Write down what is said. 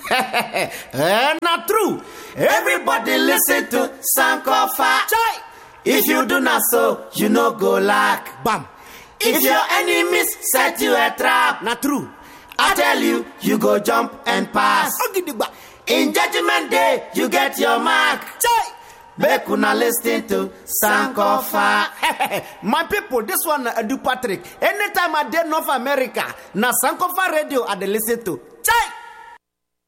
eh, not true. Everybody listen to Sankofa. Chai. If you do not so, you no go lack. Bam. If your enemies set you a trap, Not true. I tell you, you go jump and pass. Ogidigba. In judgment day, you get your mark. Chai. Make una listen to Sankofa. My people, this one uh, do Patrick. Anytime I did North America, na Sankofa radio I dey listen to. Chai.